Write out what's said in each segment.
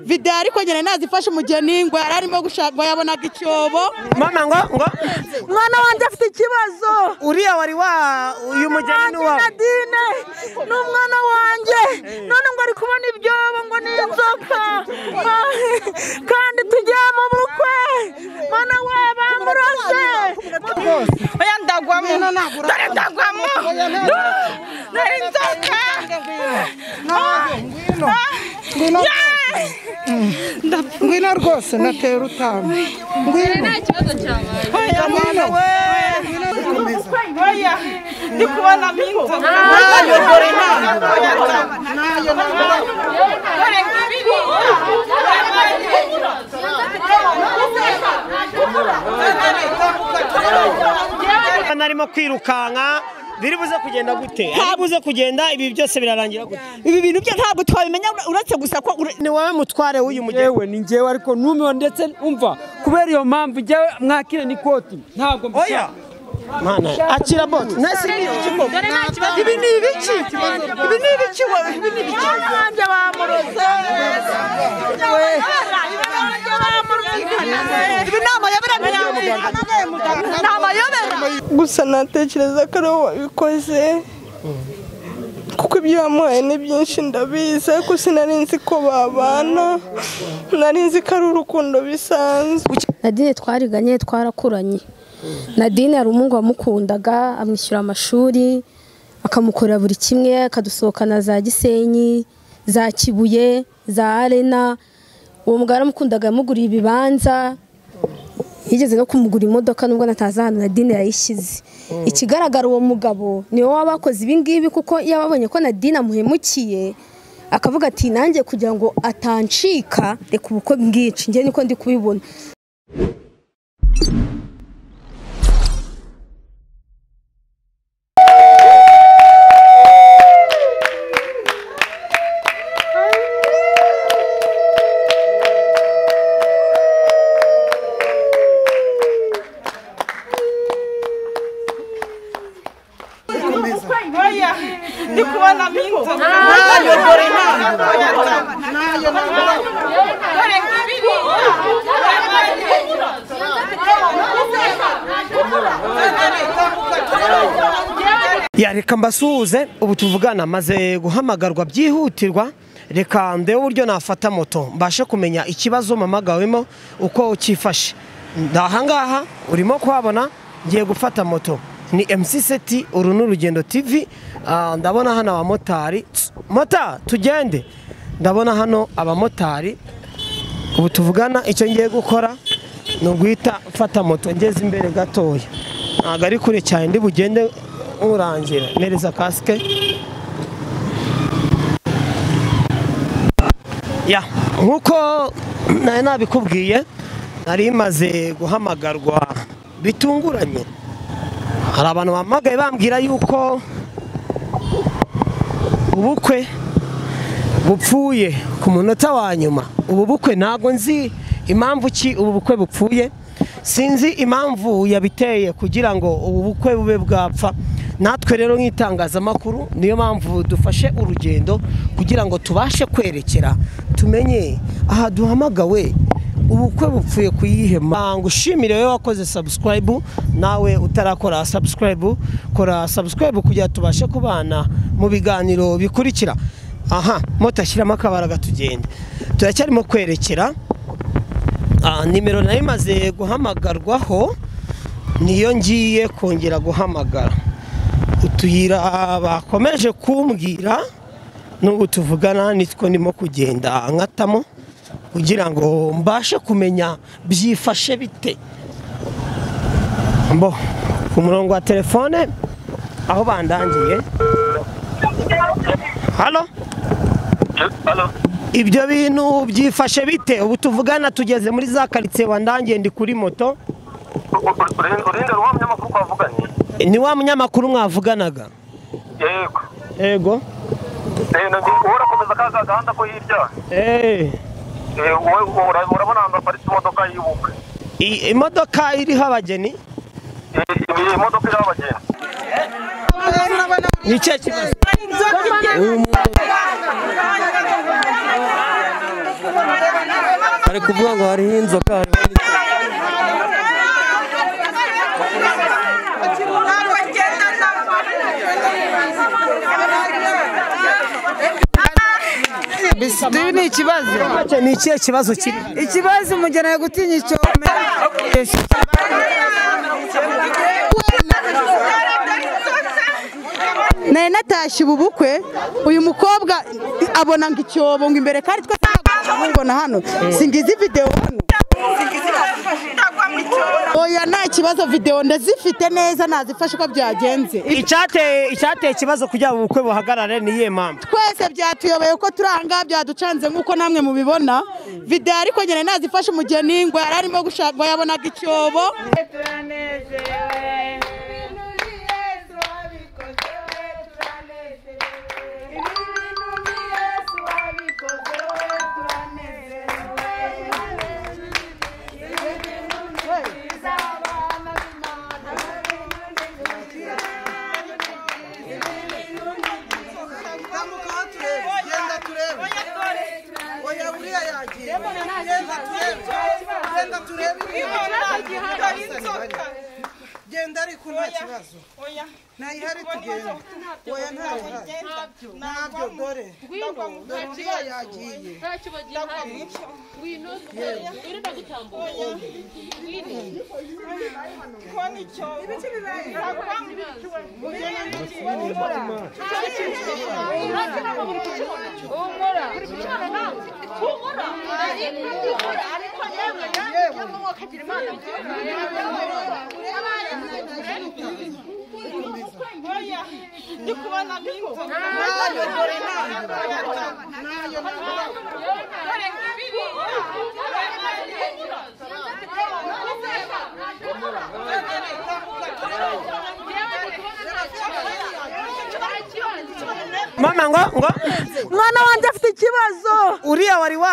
videwo ariko nyine nazifashe umugeni ngo yari arimo gushaka ngo yabonaga icyobo mama ngo ngo mwana wanjye afite ikibazo uriya wari wa uyu mugeni ni uwawe nadine ni umwana wanjye none ngo ari kubona ibyobo ngo ni inzoka Ma- kandi tugiye mu bukwe mana we bamurashe oya ndagwamo dore ndagwamo dore inzoka ngwino rwose natera utama ngwino mwana we oya ndi kubonamo inzoka ayobora inama dore ngibi narimo kwirukanka biribuze kugenda gute ntabuze kugenda ibi byose birarangira gute ibi bintu byo ntabwo twabimenya uretse gusa ko ure- ni wowe mutware w'uyu mugeni yewe ni njyewe ariko numiwe ndetse umva kubera iyo mpamvu njyewe mwakire n'ikoti ntabwo mbishaka oya mana akira boti nasi ni iki koko ibi ni ibiki ibi ni ibiki wowe ibi ni ibiki wanjye bamurose ibi ni amayobera ni amayobera gusa natekereza ko ari wowe wabikoze kuko ibyo wamuhaye ni byinshi ndabizi ariko sinari nzi ko babana nari nzi ko ari urukundo bisanzwe nadine twariganye twarakuranye nadine hari umuhungu wamukundaga amwishyura amashuri akamukorera buri kimwe akadusohokana za gisenyi za kibuye za arena uwo mugabo aramukundaga yamuguriye ibibanza yigeze no kumugura imodoka nubwo natazi ahantu nadine yayishyize ikigaragara uwo mugabo niwe waba akoze ibingibi kuko iyo ababonye ko nadine amuhemukiye akavuga ati nanjye kugira ngo atancika reka ubukwe bwici njye niko ndi kubibona oya ndi kubonamo inzoka ayobora inama dore ngibi ya reka mbasuhuze ubu tuvugana maze guhamagarwa byihutirwa reka ndebe uburyo nafata moto mbashe kumenya ikibazo mpamagawemo uko cyifashe ahangaha urimo kuhabona ngiye gufata moto ni MC seti uru ni urugendo tv Ah, ndabona hano abamotari Tss, mota tugende ndabona hano abamotari ubu tuvugana icyo ngiye gukora ni uguhita mfata moto ngeze imbere gatoya ntabwo ari kure cyane ndi bugende nkurangira mpereza kasike ya nk'uko nari nabikubwiye nari imaze guhamagarwa bitunguranye hari abantu bampamagaye bambwira yuko ubukwe bupfuye ku munota wa nyuma ubu bukwe ntabwo nzi impamvu ki ubu bukwe bupfuye sinzi impamvu yabiteye kugira ngo ubu bukwe bube bwapfa natwe rero nk'itangazamakuru niyo mpamvu dufashe urugendo kugira ngo tubashe kwerekera tumenye aha duhamagawe ubukwe bupfuye ku yihe mpamvu ushimire wowe wakoze subscribe nawe utarakora subscribe kora subscribe kugira ngo tubashe kubana mu biganiro bikurikira aha moto ashyiramo akabara gatugenda turacyarimo kwerekera Ah, nimero nayo imaze guhamagarwaho niyo ngiye kongera guhamagara utuyira bakomeje kumbwira n'ubu tuvugana nitwo ndimo kugenda nkatamo kugira ngo mbashe kumenya byifashe bite mbo ku murongo wa telefone aho bandangiye halo ibyo bintu byifashe bite ubu tuvugana tugeze muri za karitsiye wandangiye ndi kuri moto urengera wa munyamakuru twavuganye Eh, ni wa munyamakuru mwavuganaga yego yego wowe urakomeza ka gahanda ko hirya Eh, Eh, wowe ura- urabona ahantu haparitse imodoka y'ubukwe i- imodoka iriho abageni Eh, iyi modoka iriho abagenzi ni ikihe kibazo inzoka igenda bari kuvuga ngo hariho inzoka hariho bisidibi ni ikibazo ni ikihe kibazo kiri ikibazo umugeni ari gutinya icyome nari natashye ubu bukwe uyu mukobwa abona ngo icyobo ngo imbere kandi twe mubona hano singizi videwo hano oya nta kibazo videwo ndazifite neza nazifashe uko byagenze icyateye icyateye ikibazo kugira ngo ubukwe buhagarare ni iyihe mpamvu twese byatuyobeye ko turi ahangaha byaducanze nk'uko namwe mubibona videwo ariko nyine nazifashe umugeni ngo yari arimo gushaka ngo yabonaga icyobo genda ariko nta kibazo ntayihari tugenda oya ntabyo ntabyo dore dore uriya yagiye mama ngo ngo mwana wanjye afite ikibazo uriya wari wa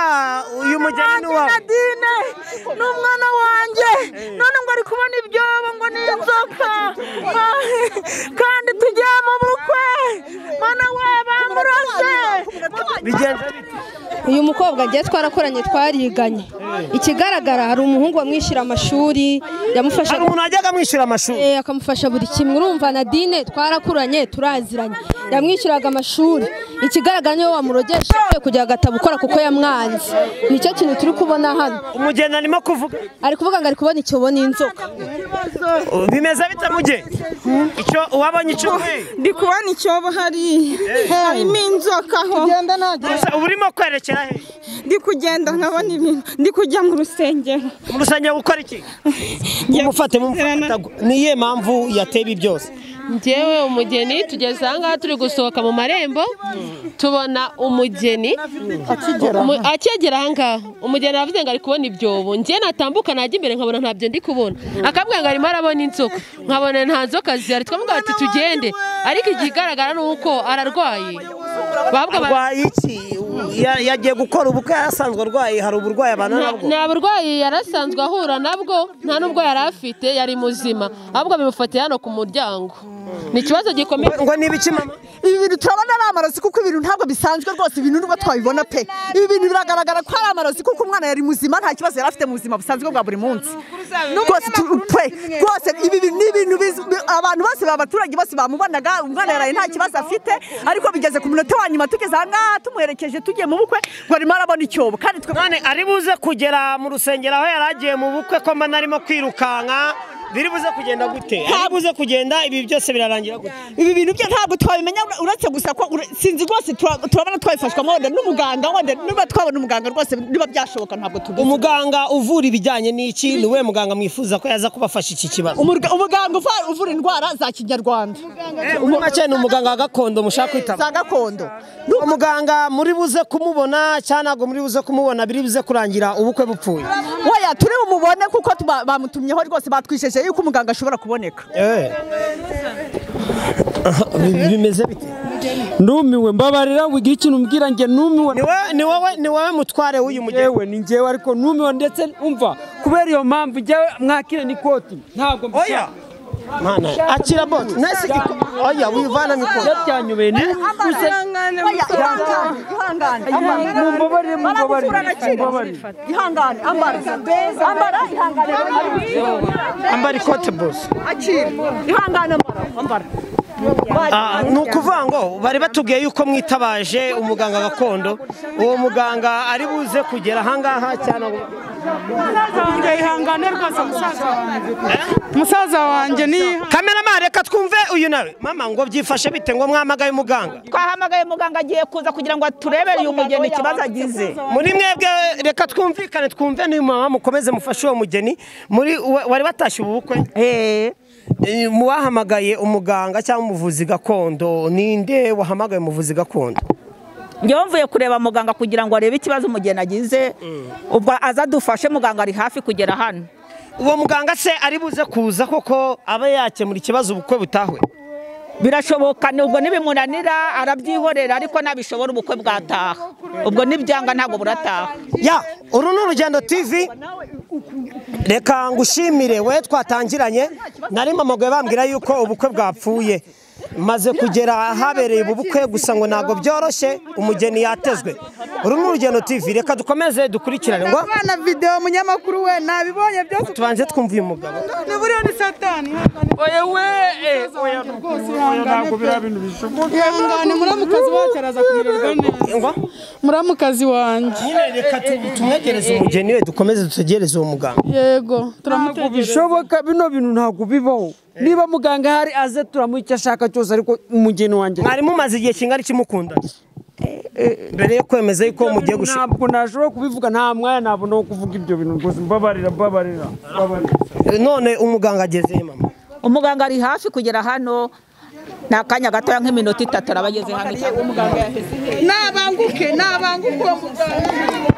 uyu mugeni ni uwawe nadine ni umwana wanjye none ngo ari kubona ibyobo ngo ni inzoka Ma- kandi tugiye mu bukwe mana we bamurashe bigenze bite uyu mukobwa agiye twarakoranye twariganye ikigaragara hari umuhungu wamwishyura amashuri yamufasha hari umuntu wajyaga amwishyura amashuri Eh, akamufasha buri kimwe urumva nadine twarakuranye turaziranye yamwishyuraga amashuri ikigaragara niwe wamurogesha avuye kugira agatabo ukora kuko yamwanze nicyo kintu turi kubona hano umugeni arimo kuvuga ari kuvuga ngo ari kubona icyobo n'inzoka bimeze bite mugeni icyo uwabonye icyo ukwiye ndi kubona icyobo hariya harimo inzoka aho gusa uba urimo kwerekera he ndi kugenda nkabona ibintu ndi kujya mu rusengero mu rusengero gukora iki mumufate mumufate atagu- ni iyihe mpamvu yateye ibi byose ngewe umugeni tugeze ahangaha turi gusohoka mu marembo tubona umugeni Umu- akegera ahangaha umugeni aravuze ngo ari kubona ibyobo ngewe natambuka najya imbere nkabona ntabyo ndi kubona akabwira ngo arimo arabona inzoka nkabona nta nzoka zihari twamuga bati tugende ariko ikigaragara ni uko ararwaye bavuga bati arwaye iki Ya- yagiye gukora ubukwe asanzwe arwaye hari uburwayi abana nta nabwo nta burwayi yari asanzwe ahura nabwo nta n'ubwo yari afite yari muzima ahubwo bimufatiye hano ku muryango ni ikibazo gikomeye ngo ni ibiki mama ibi bintu turabona ari amarozi kuko ibintu ntabwo bisanzwe rwose ibintu nubwo twabibona pe ibi bintu biragaragara ko ari amarozi kuko umwana yari muzima nta kibazo yari afite mu buzima busanzwe bwa buri munsi rwose tu- pe rwose ibi bintu ni ibintu biz- bi- abantu bose b'abaturage bose bamubonaga umwana yaraye nta kibazo afite ariko bigeze ku munota wa nyuma tugeze ahangaha tumuherekeje tugiye mu bukwe ngo arimo arabona icyobo kandi twe none ari buze kugera mu rusengero aho yari agiye mu bukwe ko mbona arimo kwirukanka biri buze kugenda gute ari buze kugenda ibi byose birarangira gute ibi bintu bye ntabwo twabimenya ura- uretse gusa ko ura- sinzi rwose tura- turabona twabifashwamo wenda n'umuganga wenda niba twabona umuganga rwose niba byashoboka ntabwo tubizi umuganga uvura ibijyanye n'iki ni we muganga mwifuza ko yaza kubafasha iki kibazo Umurga- umuganga uva- uvura indwara za kinyarwanda Eh, muri make ni umuganga wa gakondo mushaka kwitaba za gakondo uwo muganga muri buze kumubona cyangwa ntabwo muri buze kumubona biri buze kurangira ubukwe bupfuye weya turi bumubone kuko tuba- bamutumyeho rwose batwisheje yuko umuganga ashobora kuboneka bimeze bite numiwe mbabarira wigira ikintu umbwira njye numiwe ni wowe ni wowe ni wowe mutware w'uyu mugeni yewe ni njyewe ariko numiwe ndetse umva kubera iyo mpamvu njyewe mwakire ni koti ntabwo mbishaka Mana, akira bot. Nasi iko. Oya, wivana mikoro. Yabyanyubeye ni use ihangane Mumbabarire, mumbabarire, mumbabarire. ihangane ambara ambara ihangane Ambara ikote bose. akira ihangane ambara ambara Ah, ni ukuvuga ngo bari batubwiye yuko mwitabaje umuganga gakondo uwo muganga ari buze kugera ahangaha cyane wanjye ihangane rwose musaza wanjye musaza wanjye ni kameramani reka twumve uyu nawe mama ngo byifashe bite ngo mwamagaye umuganga twahamagaye muganga agiye kuza kugira ngo aturebere uyu mugeni ikibazo agize muri mwebwe reka twumvikane twumve n'uyu mama mukomeze mufashe uwo mugeni muri wa- wari watashye ubu bukwe Eh, mu wahamagaye umuganga cyangwa umuvuzi gakondo ninde wahamagaye umuvuzi gakondo njyewe mvuye kureba muganga kugira ngo arebe ikibazo umugeni agize ubwo aza adufashe muganga ari hafi kugera hano uwo muganga se ari buze kuza koko aba yakemura ikibazo ubukwe butahuye birashoboka ni- ubwo ntibimunanira arabyihorera ariko nabishobora ubukwe bwataha ubwo n'ibyanga ntabwo burataha ya uru ni urugendo tv reka ngushimire we twatangiranye nari mamagoye bambwira yuko ubukwe bwapfuye maze kugera ahabereye ubu bukwe gusa ngo ntabwo byoroshye umugeni yatezwe uru ni urugendo tv reka dukomeze dukurikirane ngo abana videwo umunyamakuru we nabibonye byose tubanze twumve uyu mugabo ni buriya ni satani oya we oya ntabwo biriya bintu bishoboka ihangane muramukazi wacu araza kumererwa neza muramukazi wanjye nyine reka tumwegereze umugeni we dukomeze dutegereze uwo muganga yego ntabwo bishoboka bino bintu ntabwo bibaho niba muganga ahari aze turamuha icyo ashaka cyose ariko umugeni wanjye mwari mumaze igihe kingana iki mukundana mbere yo kwemeza yuko mugiye gushaka ntabwo nashobora kubivuga nta mwanya nabona wo kuvuga ibyo bintu rwose mbabarira mbabarira mbabarira none umuganga ageze he mama umuganga ari hafi kugera hano ni akanya gatoya nk'iminota itatu araba ageze hano nabanguke nabanguke uwo muganga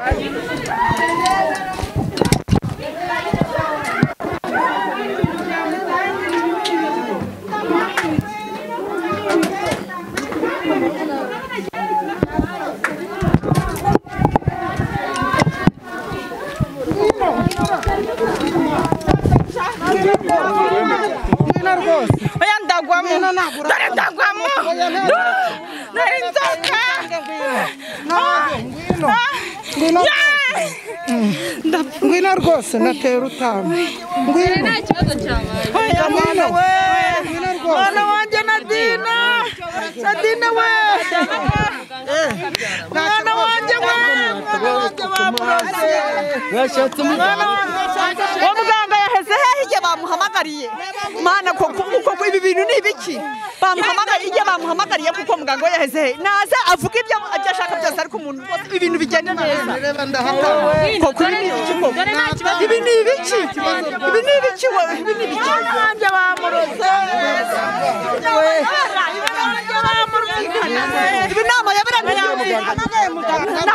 oya ndagwamo dore ndagwamo dore inzoka ngwino rwose natera utanu ngwino oya mwana we mwana wanjye nadina nadina we mwana wanjye we mwana wanjye bamurase umwana uwo muganga yaheze hehe igihe bamuhamagariye mana koko koko ibi bintu ni ibiki bamuhamagariye igihe bamuhamagariye kuko muganga we yaheze hehe naze avuga ibyo ibyo ashaka byose ariko umuntu wose ibintu bigenda neza koko ibi ni ibiki koko ibi ni ibiki ibi ni ibiki we ibi ni ibiki mwana wanjye bamurose we ibi ni amayobera ni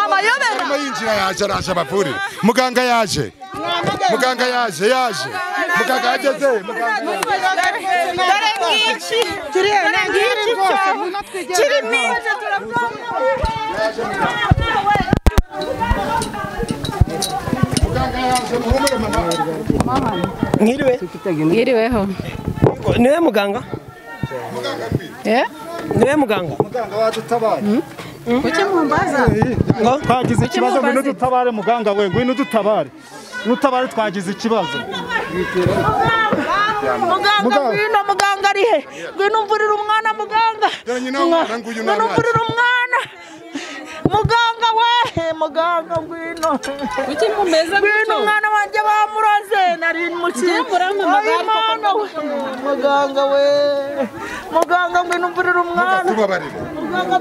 amayobera Mama yinjira yaje araje abavurire muganga yaje muganga yaje yaje muganga yageze dore ngiki dore ngiki cyo kirimo mwiriwe Mwiriweho. niwe muganga Eh? niwe muganga muganga wadutabare Kuki mumbaza? ngo twagize Kuki ikibazo mumbaza? ngwino dutabare muganga we ngwino dutabare nutabare twagize ikibazo muganga ngwino muganga ari he ngwino umvurira umwana muganga ngwino umvurira umwana muganga we muganga ngwino ngwino umwana wanjye bamuroze nari mukiye muramamagara mwana kuko we muganga we muganga ngwino umvurira umwana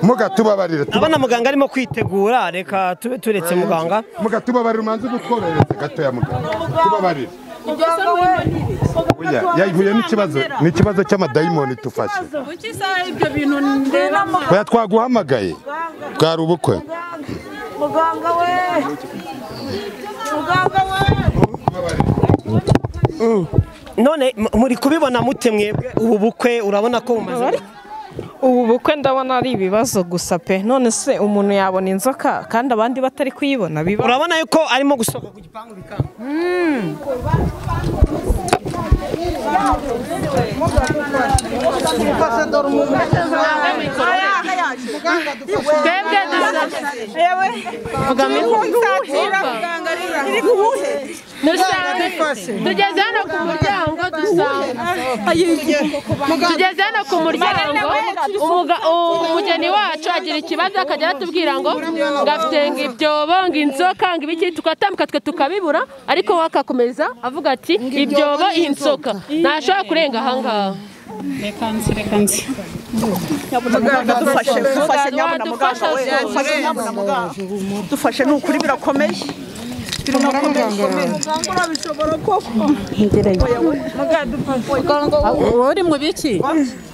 mugatubabarire abana muganga arimo kwitegura reka tube turetse muganga mugatubabarire umanze dutworohereze gatoya muganga tubabarire muganga we Oya, yahuye n'ikibazo ni ikibazo cy'amadayimoni tufashe kuki isaha ibyo bintu ndeba oya twaguhamagaye bwari ubukwe muganga we muganga we Mm. none m- muri kubibona mute mwebwe ubu bukwe urabona ko bumaze ubu bukwe ndabona ari ibibazo gusa pe none se umuntu yabona inzoka kandi abandi batari kuyibona biba urabona yuko arimo gusohoka ku gipangu bikanga twebwe dusaba tugeze hano ku muryango dusanga tugeze hano ku muryango umuga- umugeni wacu agira ikibazo akajya aratubwira ngo ngafite ngo ibyobo ngo inzoka ngo ibiki tugatambuka twe tukabibura ariko we akakomeza avuga ati ibyobo inzoka ntashobora kurenga ahangaha reka nzi reka nzi muganga dufashe dufashe nyabuna muganga we Dufashe, dufashe nyabuna muganga dufashe ni ukuri birakomeye wowe uri mu biki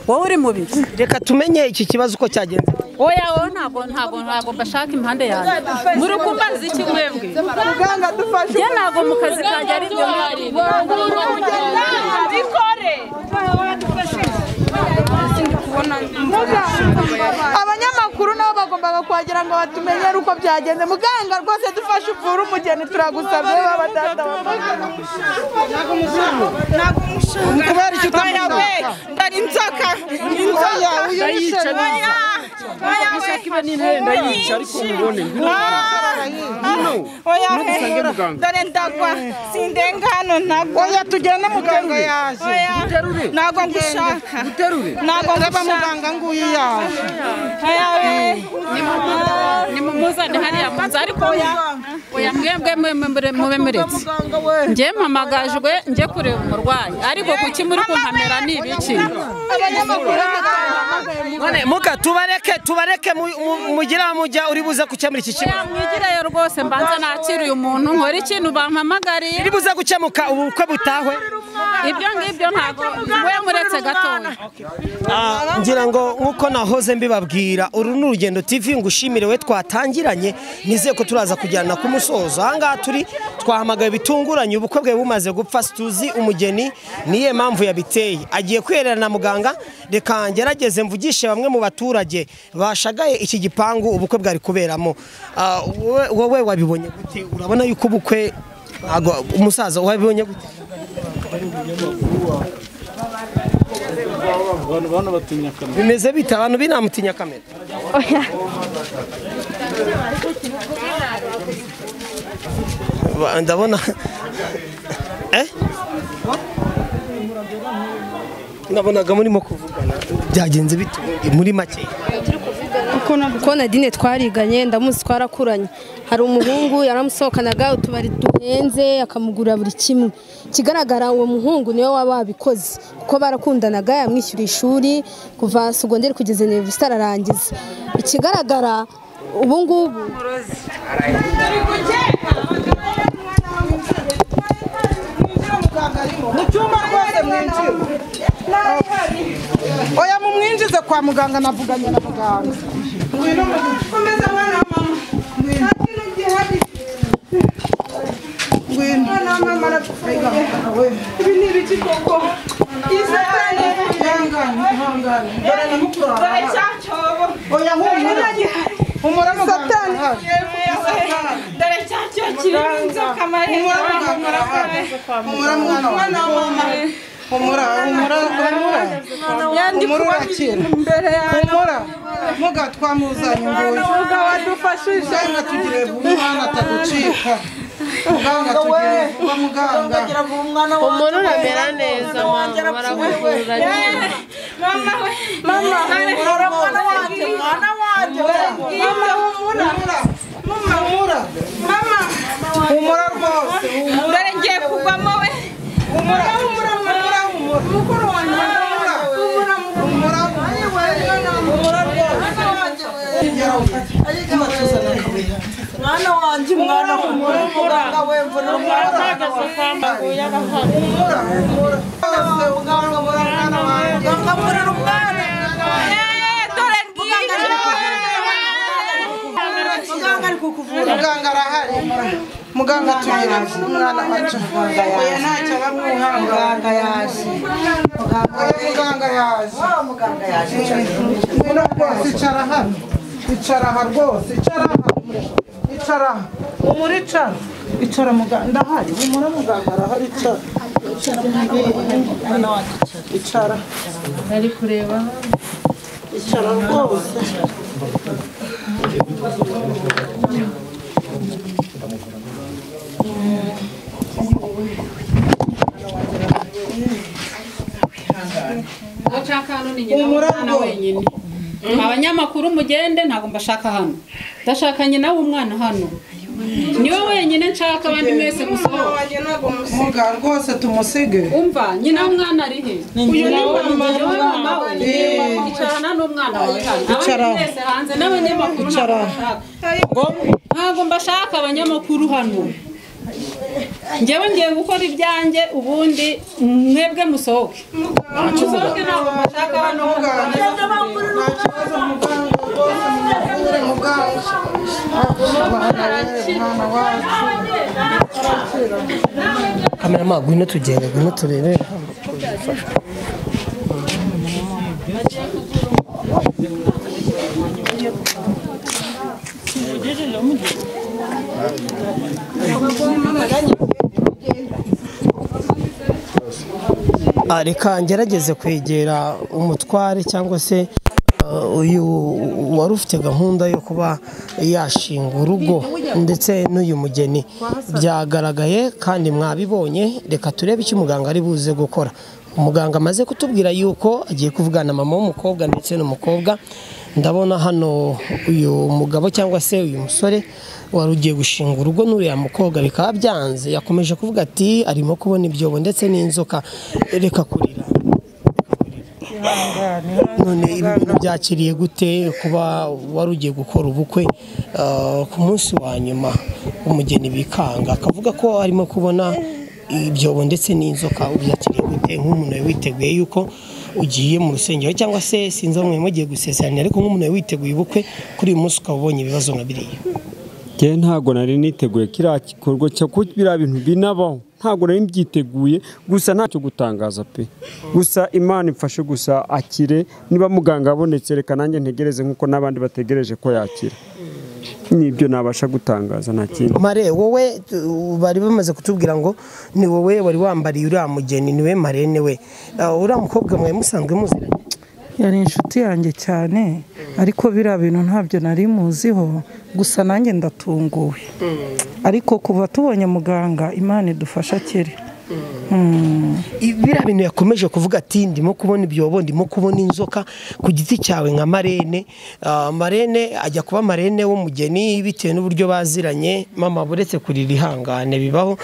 wowe uri mu biki reka tumenye iki kibazo uko cyagenze oya wowe ntabwo ntabwo ntabwo mbashaka impande yanjye muri kumbaza iki mwebwe muganga dufashe njye ntabwo mu kazi kanjye ari byo ngari bikore abanyamakuru nabo bagombaga kuhagera ngo batumenyere uko byagenze muganga rwose dufashe uvure umugeni turagusabye baba data kubera icyo utamuha ndari inzoka Oya, uyu ni Ndayica shebuja. neza. Oya, Gushaka ibe ni oya, intare, ndayica, ariko oya, mubone. Ngwino. Ngwino. Oya, Ntudusange oya, muganga. dore ndagwa sindenga hano ntabwo oya tugende muganga yaje ntabwo ngushaka ntabwo Ndaba ngushaka muganga nguyu yaje oya we nimumuzane hariya mazi ariko oya mwebwe mwe- mwe- mure- mube muretse njye mpamagajwe njye kureba umurwayi ariko kuki muri kunkamera ni ibiki none muka tubareke tubareke mu- mu- mugira mujya uri buze gukemura iki kibazo mwigireyo rwose mbanza nakira uyu muntu nkore ikintu bampamagariye iri buze gukemuka ubu bukwe butahwe ibyo ngibyo ntabwo we muretse gatoya Ah, ngira ngo nk'uko nahoze mbibabwira uru ni urugendo tv ngushimire we twatangiranye nizeye ko turaza kujyana ku musozo ahangaha turi twahamagaye bitunguranye ubukwe bwe bumaze gupfa situzi umugeni niyo mpamvu yabiteye agiye kwiherera na muganga reka ngerageze mvugishe bamwe mu baturage bashagaye iki gipangu ubukwe bwari kuberamo Ah, wowe- wowe wabibonye gute urabona yuko ubukwe ntago- umusaza wabibonye gute Abantu bano batinya kamera. bimeze bite abantu binamutinya kamera Ba- ndabona Eh? nabonaga murimo kuvugana byagenze bite muri make kuko nadine twariganye ndamuzi twarakuranye hari umuhungu yaramusohokanaga utubari duhenze akamugurira buri kimwe ikigaragara uwo muhungu niwe waba wabikoze kuko barakundanaga yamwishyura ishuri kuva sogonderi kugeza universite ararangiza ikigaragara ubu ngubu mu cyumba rwose mwinjire oya mumwinjize kwa muganga navuganye na muganga ngwino muganga. komeza mwana wa mama ngwino nta kintu gihari ngwino mwana wa mama arapfuye ibi ni ibiki koko izahane ihangane ihangane dore na mukuru wawe dore cya cyobo oya nk'umura umura muganga satani dore cya cyobo kirimo inzoka mariya umura muganga umura mwana wa mama humura humura humura Yandi humura kuba urakira imbere yawe. humura muga twamuzanye nguyu Muga wadufashije. muganga tugire vuba umwana ataducika muganga tugire vuba muganga Umuntu uramera neza mama barakuvura nyine. Mama humura mwana wanjye mwana wanjye mama humura mama humura mama humura rwose dore ngiye kugwamo we humura humura humura humura mukuru wanjye humura humura humura humura rwose mwana wanjye mwana humura muganga we mvura muganga humura humura rwose muganga humura mwana wanjye muganga humura umwana dore ngibyo muganga ari kukuvura muganga arahari muganga tugira umwana wacu muganga yaje ntacyo bamwuha muganga yaje muganga yaje muganga yaje ngwino rwose icara hano icara aha rwose icara aha icara aha umuricara icara muganga ndahari umura muganga arahari icara icara ari kureba icara rwose Udashaka hano ni nyina w'umwana wenyine abanyamakuru mugende ntabwo mbashaka hano ndashaka nyina w'umwana hano niwe wenyine nshaka abandi mwese gusohoka muga rwose tumusige umva nyina w'umwana ari he uyu ni mama we mama we icarana n'umwana wawe hano abandi mwese hanze n'abanyamakuru ntabwo mbashaka ntabwo mbashaka abanyamakuru hano njyewe ngiye gukora ibyanjye ubundi mwebwe musohoke musohoke ntabwo mbashaka hano kamera ma ngwino tugende ngwino turebe Ah, reka ngerageze kwegera umutware cyangwa se ah, uyu wari ufite gahunda yo kuba yashinga urugo ndetse n'uyu mugeni byagaragaye kandi mwabibonye reka turebe icyo umuganga ari buze gukora umuganga amaze kutubwira yuko agiye kuvugana na mama w'umukobwa ndetse n'umukobwa ndabona hano uyu mugabo cyangwa se uyu musore wari ugiye gushinga urugo n'uriya mukobwa bikaba byanze yakomeje kuvuga ati arimo kubona ibyobo ndetse n'inzoka reka kurira none ibi bintu byakiriye gute kuba wari ugiye gukora ubukwe ah, ku munsi wa nyuma umugeni bikanga akavuga ko arimo kubona ibyobo ndetse n'inzoka ubyakiriye gute nk'umuntu wari witeguye yuko ugiye mu rusengero cyangwa se sinzi aho mwari mugiye gusezeranya ariko nk'umuntu wari witeguye ubukwe kuri uyu munsi ukaba ubonye ibibazo nka biriya Njye ntabwo nari niteguye kiriya gikorwa cyo kuko biriya bintu binabaho ntabwo nari mbyiteguye gusa ntacyo gutangaza pe gusa imana imfashe gusa akire niba muganga abonetse reka nanjye ntegereze nk'uko n'abandi bategereje ko yakira nibyo nabasha gutangaza nta kindi mare wowe uh, bari bamaze kutubwira ngo ni wowe wari wambariye uriya mugeni niwe marene we Uh, uriya mukobwa mwe musanzwe muziranye yari inshuti yanjye cyane ariko biriya bintu ntabyo nari muziho gusa nanjye ndatunguwe ariko kuva tubonye muganga imana idufasha akire biriya bintu yakomeje kuvuga ati ndimo kubona ibyobo ndimo kubona inzoka ku giti cyawe nka marene Ah, marene ajya kuba marene w'umugeni bitewe n'uburyo baziranye mama buretse kurira ihangane bibaho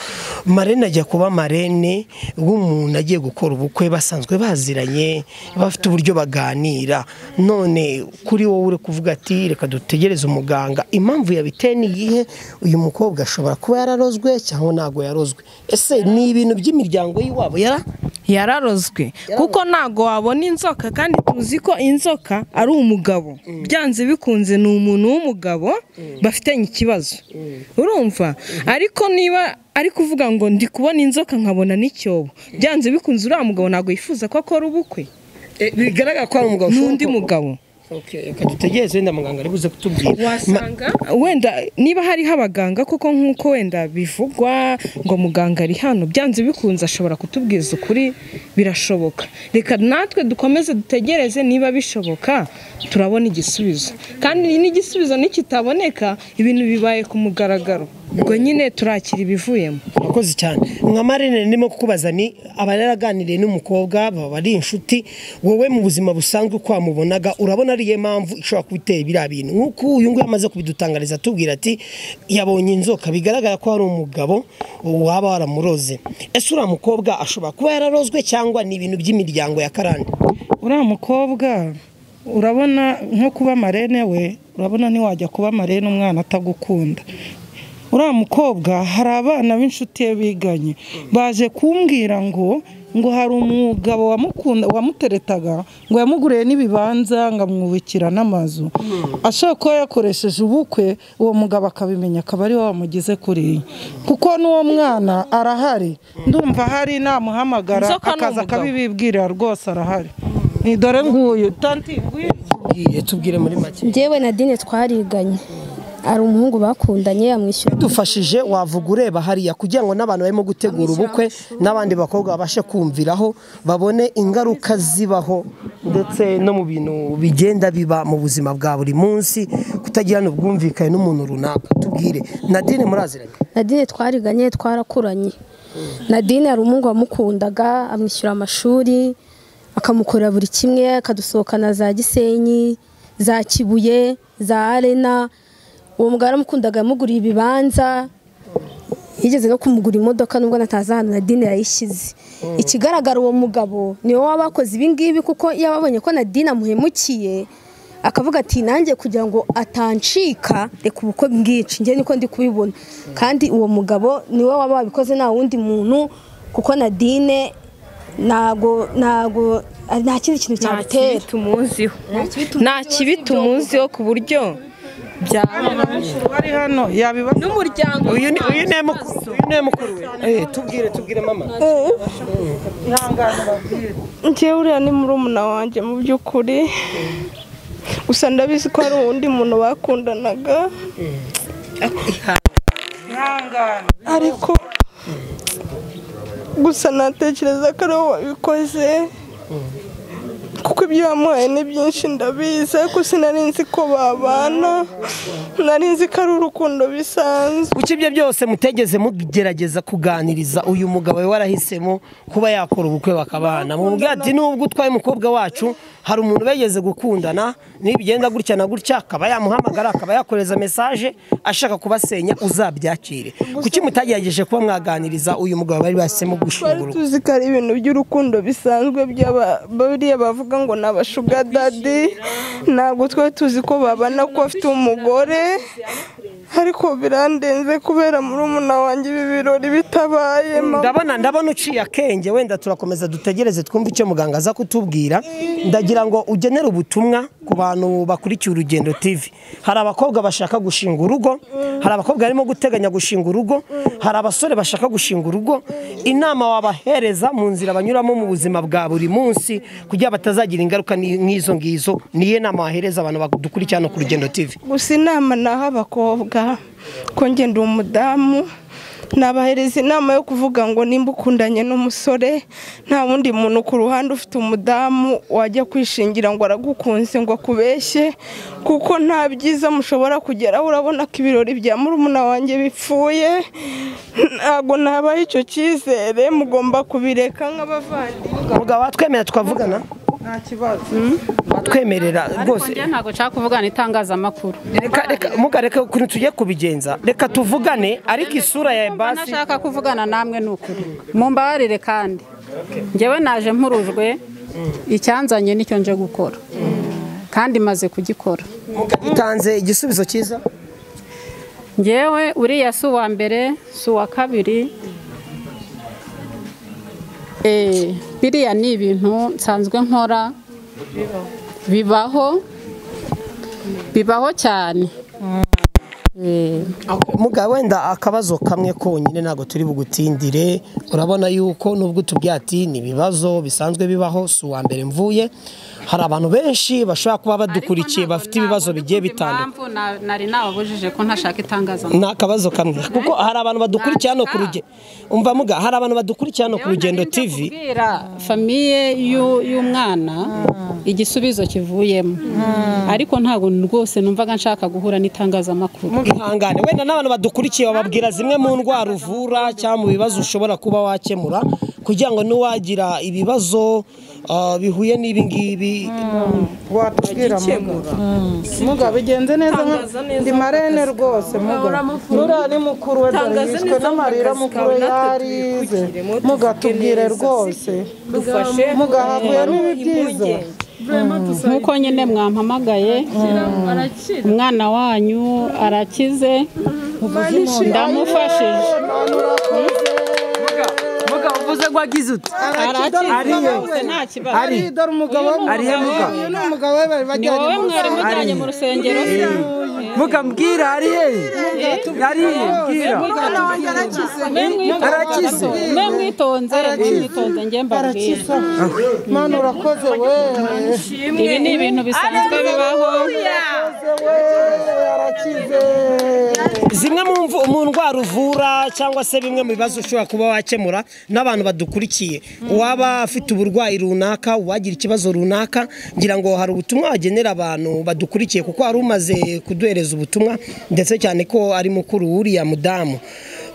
marene ajya kuba marene w'umuntu agiye gukora ubukwe basanzwe baziranye bafite uburyo baganira none kuri wowe uri kuvuga ati reka dutegereze umuganga impamvu yabiteye ni iyihe uyu mukobwa ashobora kuba yararozwe cyangwa ntabwo yarozwe ese ni ibintu by'imiryango y'iwabo yara yararozwe kuko ntago wabona inzoka kandi tuzi ko inzoka ari umugabo byanze bikunze ni umuntu w'umugabo bafitanye ikibazo urumva ariko niba ari kuvuga ngo ndi kubona inzoka nkabona n'icyobo byanze bikunze uriya mugabo ntabwo yifuza ko akora ubukwe bigaragara ko ari umugabo n'undi mugabo reka dutegereze wenda muganga ari buze kutubwira wasanga wenda niba hariho abaganga koko nk'uko wenda bivugwa ngo muganga ari hano byanze bikunze ashobora kutubwiza ukuri birashoboka reka natwe dukomeze dutegereze niba bishoboka turabona igisubizo kandi n'igisubizo nikitaboneka ibintu bibaye ku mugaragaro ubwo nyine turakira ibivuyemo murakoze cyane nka marene ndimo kukubaza ni aba yaraganiriye n'umukobwa baba ari inshuti wowe mu buzima busanzwe uko wamubonaga urabona ariyo mpamvu ishobora kuba iteye biriya bintu nk'uko uyu nguyu amaze kubidutangariza atubwira ati yabonye inzoka bigaragara ko hari umugabo waba waramuroze ese uriya mukobwa ashobora kuba yararozwe cyangwa ni ibintu by'imiryango ya karande uriya mukobwa urabona nko kuba marene we urabona ntiwajya kuba marene umwana atagukunda uriya mukobwa hari abana b'inshuti ye biganye baje kumbwira ngo ngo hari umugabo wamukunda wamuteretaga ngo yamuguriye n'ibibanza ngo amwubikira n'amazu ashobora kuba yakoresheje ubukwe uwo mugabo akabimenya akaba ari we wamugize kuriya kuko n'uwo mwana arahari ndumva ahari namuhamagara Inzoka ni akaza umugabo. akabibibwira rwose arahari ni dore nguyu tanti nguyu tubwire muri make njyewe na dine twariganye ari umuhungu bakundanye amwishyura dufashije wavuga ureba hariya kugira ngo n'abantu barimo gutegura ubukwe n'abandi bakobwa babashe kumviraho babone ingaruka zibaho ndetse no mu bintu bigenda biba mu buzima bwa buri munsi kutagirana ubwumvikane n'umuntu runaka tubwire nadine muraziranye nadine twariganye twarakuranye nadine hari umuhungu wamukundaga amwishyura amashuri akamukorera buri kimwe akadusohokana za gisenyi za kibuye za arena uwo mugabo aramukundaga yamuguriye ibibanza yigeze no kumugura imodoka nubwo natazi ahantu nadine yayishyize ikigaragara uwo mugabo niwe waba wakoze ibingibi kuko iyo ababonye ko nadine amuhemukiye akavuga ati nanjye kugira ngo atancika reka ubukwe bwica njye niko ndi kubibona kandi uwo mugabo niwe waba wabikoze nta wundi muntu kuko nadine ntago ntago nta kindi kintu cyamutera nta kibi tumuziho ku buryo wari hano yabibaza n'umuryango uyu ni uyu ni mukuru uyu ni mukuru we Eh, tubwire tubwire mama njyewe uriya ni murumuna wanjye mu by'ukuri gusa ndabizi ko hari uwundi muntu bakundanaga ariko gusa natekereza ko ari wowe wabikoze kuko ibyo wamuhaye ni byinshi ndabizi ariko sinari nzi ko babana nari nzi ko ari urukundo bisanzwe kuki ibyo byose mutegeze mugerageza kuganiriza uyu mugabo we warahisemo kuba yakora ubukwe bakabana mubwira ati nubwo utwaye umukobwa wacu hari umuntu bageze gukundana nibigenda gutya na gutya akaba yamuhamagara akaba yakohereza mesaje ashaka kubasenya uzabyakire kuki mutagerageje kuba mwaganiriza uyu mugabo bari bahisemo twari gushingura tuzi ko ari ibintu by'urukundo bisanzwe by'aba- bariya bavuga ngo ni abashuga dadi ntabwo twari tuzi ko babana ko afite umugore ariko birandenze kubera murumuna wanjye ibi birori bitabaye mama ndabona ndabona uciye akenge wenda turakomeza dutegereze twumve icyo muganga aza kutubwira ndagira ngo ugenere ubutumwa ku bantu bakurikiye urugendo tv hari abakobwa bashaka gushinga urugo hari abakobwa barimo guteganya gushinga urugo hari abasore bashaka gushinga urugo inama wabahereza mu nzira banyuramo mu buzima bwa buri munsi kugira batazagira ingaruka ni- nk'izo ngizo niyo nama wahereza abantu badukurikira hano ku rugendo tv gusa inama ni abakobwa ko ngenda umudamu nabahereza inama yo kuvuga ngo nimba ukundanye n'umusore nta wundi muntu ku ruhande ufite umudamu wajya kwishingira ngo aragukunze ngo akubeshye kuko nta byiza mushobora kugeraho urabona ko ibirori bya murumuna wanjye bipfuye ntabwo nabaha icyo cyizere mugomba kubireka nk'abavandimwe mugabo watwemera twavugana nta kibazo watwemerera rwose njye ntabwo nshaka kuvugana itangazamakuru reka reka muga reka ukuntu tugiye kubigenza reka tuvugane ariko isura ya ebasi nashaka kuvugana namwe ni ukuri mumbabarire kandi njyewe naje mpurujwe icyanzanye nicyo nje gukora kandi maze kugikora mutanze igisubizo cyiza njyewe uriya si uwa mbere si uwa kabiri Eh, biriya ni ibintu nsanzwe nkora bibaho bibaho cyane muga wenda akabazo kamwe konyine ntabwo turi bugutindire urabona yuko nubwo utubwiye ati ni ibibazo bisanzwe bibaho si uwa mbere mvuye hari abantu benshi bashobora kuba badukurikiye bafite ibibazo bigiye bitandukanye impamvu na- nari nababujije ko ntashaka itangazamakuru ni akabazo kamwe kuko hari abantu badukurikira hano ku rugendo umva muga hari abantu badukurikira hano ku rugendo tv kubwira famiye y'u- y'umwana igisubizo kivuyemo ariko ntabwo rwose numvaga nshaka guhura n'itangazamakuru ihangane wenda n'abantu badukurikiye bababwira zimwe mu ndwara uvura cyangwa mu bibazo ushobora kuba wakemura kugira ngo n'uwagira ibibazo ah, bihuye n'ibi ngibi watubwira muga muga bigenze neza nka- ndi marene rwose muga nuriya ni mukuru we dore Tangaza yishwe neza n'amarira mu kazi kawe, mukuru we natwe yarize twitwikire, muga tufite tubwire neza, rwose dufashe, muga eh, hakuyemo ibi byiza impungenge. nk'uko nyine mwampamagaye umwana wanyu arakize ndamufashije muga uvuze ngo agize uti Arakize, ariye rwose nta kibazo. ari dore umugabo we arihe muga uyu ni umugabo we bari ni bajyanye wowe mu mwari rusengero. mujyanye mu rusengero muga mbwira ariye ariye mbwira Umwana wanjye arakize. Arakize. mwe mwitonze mwe mwitonze njye mbabwira Mana urakoze we ibi ni ibintu bisanzwe bibaho zimwe mu mvu- mu ndwara uvura cyangwa se bimwe mu bibazo ushobora kuba wakemura n'abantu badukurikiye uwaba afite uburwayi runaka uwagira ikibazo runaka ngira ngo hari ubutumwa wagenera abantu badukurikiye kuko wari umaze kuduhereza ubutumwa ndetse cyane ko ari mukuru wuriya mudamu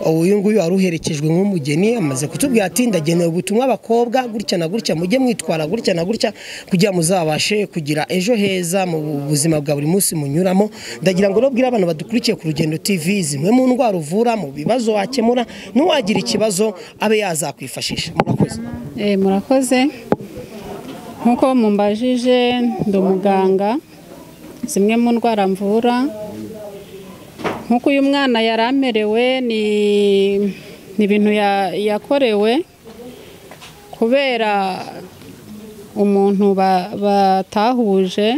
uyu nguyu wari uherekejwe nk'umugeni amaze kutubwira ati ndagenewe ubutumwa abakobwa gutya na gutya mujye mwitwara gutya na gutya kugira ngo muzabashe kugira ejo heza mu buzima bwa buri munsi munyuramo ndagira ngo rero bwire abantu badukurikiye ku rugendo tv zimwe mu ndwara uvura mu bibazo wakemura n'uwagira ikibazo abe yazakwifashisha murakoze Eh, murakoze nk'uko mumbajije ndi umuganga zimwe mu ndwara mvura nk'uko uyu mwana yari amerewe ni ni ibintu ya- yakorewe kubera umuntu ba- batahuje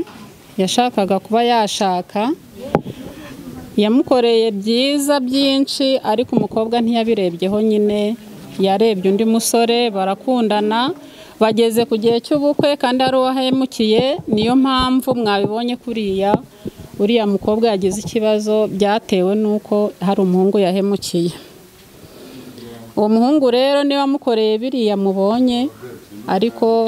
yashakaga kuba yashaka yamukoreye byiza byinshi ariko umukobwa ntiyabirebyeho nyine yarebye undi musore barakundana bageze ku gihe cy'ubukwe kandi ari uwahemukiye niyo mpamvu mwabibonye kuriya uriya mukobwa yagize ikibazo byatewe n'uko hari umuhungu yahemukiye uwo muhungu rero niba amukoreye biriya mubonye ariko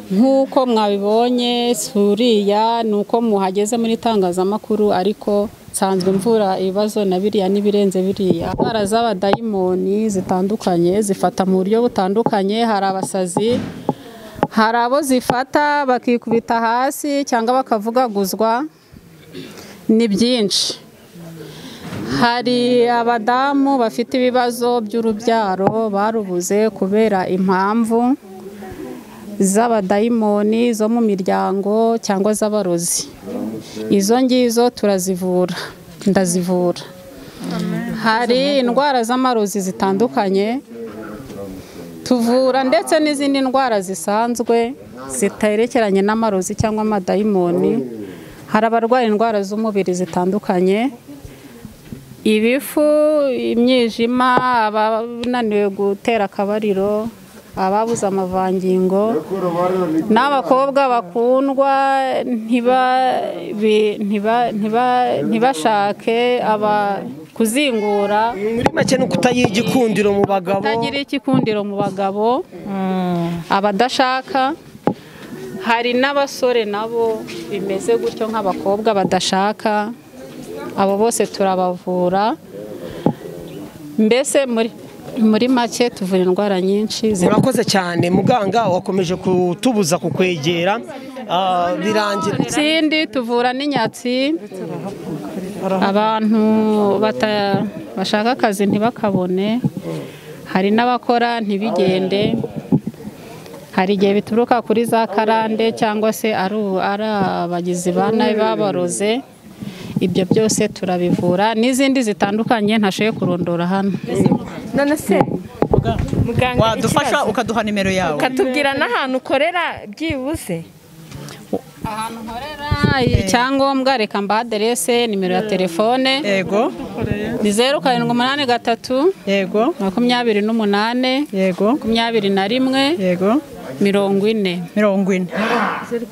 nk'uko mwabibonye si uriya ni uko muhageze muri itangazamakuru ariko nsanzwe mvura ibibazo na biriya n'ibirenze biriya indwara z'abadayimoni zitandukanye zifata mu buryo butandukanye hari abasazi hari abo zifata bakikubita hasi cyangwa bakavugaguzwa ni byinshi hari abadamu bafite ibibazo by'urubyaro barubuze kubera impamvu z'abadayimoni zo mu miryango cyangwa z'abarozi izo ngizo turazivura ndazivura hari indwara z'amarozi zitandukanye tuvura ndetse n'izindi ndwara zisanzwe ziterekeranye n'amarozi cyangwa amadayimoni hari abarwaye indwara z'umubiri zitandukanye ibifu imyijima abananiwe gutera akabariro ababuze amavangingo n'abakobwa bakundwa ntiba- bi- ntiba- ntiba- ntibashake aba kuzingura muri make ni ukutagira igikundiro mu bagabo kutagira ikikundiro mu bagabo abadashaka hari n'abasore nabo bimeze gutyo nk'abakobwa badashaka abo bose turabavura mbese muri muri make tuvura indwara nyinshi zitandukanye. murakoze cyane muganga wakomeje kutubuza kukwegera ah, birangira ikindi tuvura n'inyatsi abantu bata- bashaka akazi ntibakabone hari n'abakora ntibigende hari igihe bituruka kuri za karande cyangwa se ari u- ari abagizi ba nabi babaroze ibyo byose turabivura n'izindi zitandukanye ntashoboye kurondora hano none se muganga wadufasha ikibazo. ukaduha nimero yawe ukatubwira n'ahantu ukorera byibuze ahantu nkorera icyangombwa reka mba aderese nimero ya telefone yego ni zeru karindwi umunani gatatu yego makumyabiri n'umunane yego makumyabiri na rimwe yego mirongo ine mirongo ine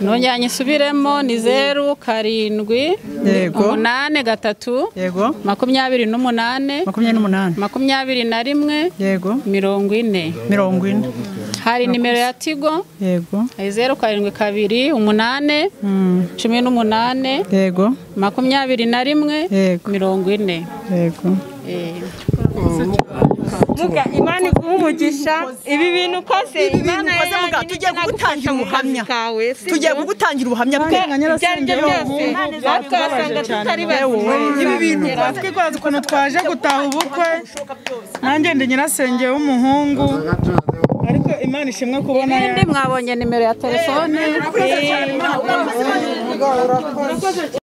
nongera isubiremo ni zeru karindwi Yego. umunane gatatu yego makumyabiri n'umunane makumyabiri n'umunani makumyabiri na rimwe yego mirongo ine mirongo ine hari nimero ya tigo yego zeru karindwi kabiri umunane Mm. cumi n'umunane yego makumyabiri na rimwe mirongo ine yego Eh. muga imana iguhe umugisha ibi bintu kose imana ukoze muga, tugiye kugutangira ubuhamya tugiye kugutangira ubuhamya Bwa- ibyo ari byo byose twasanga tutari Yewe, bazima ibi bintu twatwibaza ukuntu twaje gutaha ubukwe nanjye ndi nyirasenge w'umuhungu ariko imana ishimwe kubona ibindi mwabonye nimero ya telefone Murakoze cyane, Imana ibahe umugisha.